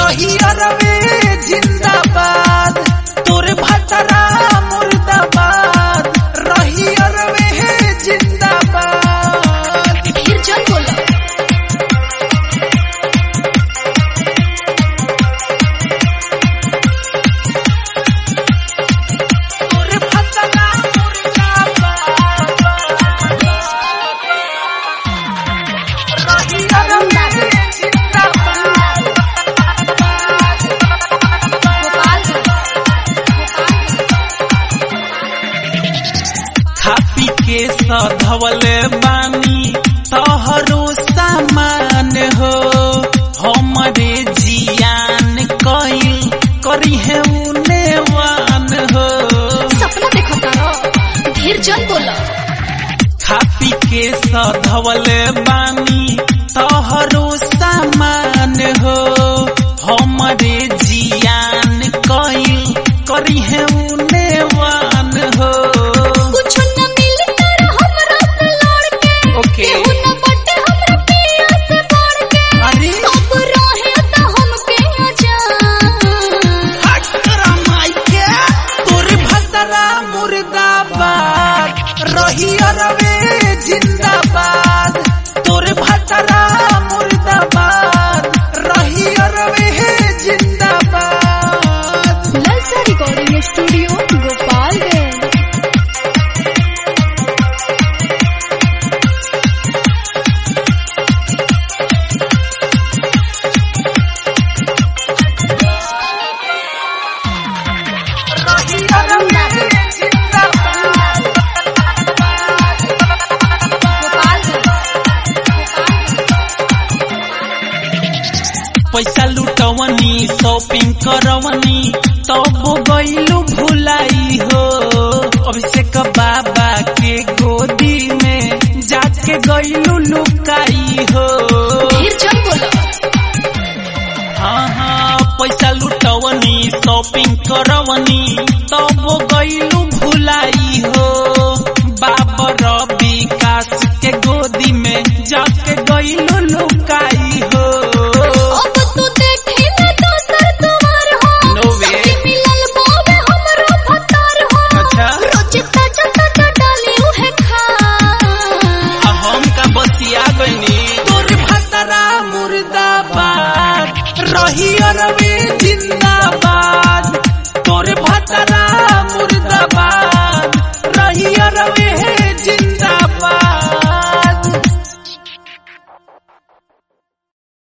रही अरवे जिंदाबाद तोरे भतरा मुर्दाबाद रही अरवे जिंदाबाद फिर चल बोला तोरे भतरा मुर्दाबाद रही अरवे जिंदाबाद खा पी के सधवले बानी तोहरो सामान हो हमरे जियान कइल करी है उनेवान हो सपना देखो तारो धीर चल बोला खा पी के सधवले बानी तोहरो सामान हो हमरे जियान कइल करी है उनेवान हो कुछ न मिल कर हमरा से लड़ के ओके केहू न बटे हमरा पिया से बढ़ के अरे अब रहे त हमके अजान तोरे भतरा मुर्दाबाद रही अरवे जिंदाबाद तोरे भतरा मुर्दाबाद रही अरवे जिंदाबाद ललसा रिकॉर्डिंग स्टूडियो गोपालगंज रही अरवे जिंदाबाद पैसा लुटवनी शॉपिंग करवनी तब गईलू भुलाई हो अभिषेक बाबा के गोदी में जाके गईलू लुकाई हो फिर चल बोला हाँ हाँ पैसा लुटवनी शॉपिंग करवनी तब गईलू भुलाई हो बाबर विकास के गोदी में जाके गईलू लुकाई हो अब तू देखे न दोसर तुम्हार हो No way. सखी मिलल बावे हमरो भतार हो अच्छा। रोज ताजा ताजा डाली उहे खा आ हम का बसिया गनी तोर भतरा मुर्दाबाद रही अरवे जिंदाबाद तोर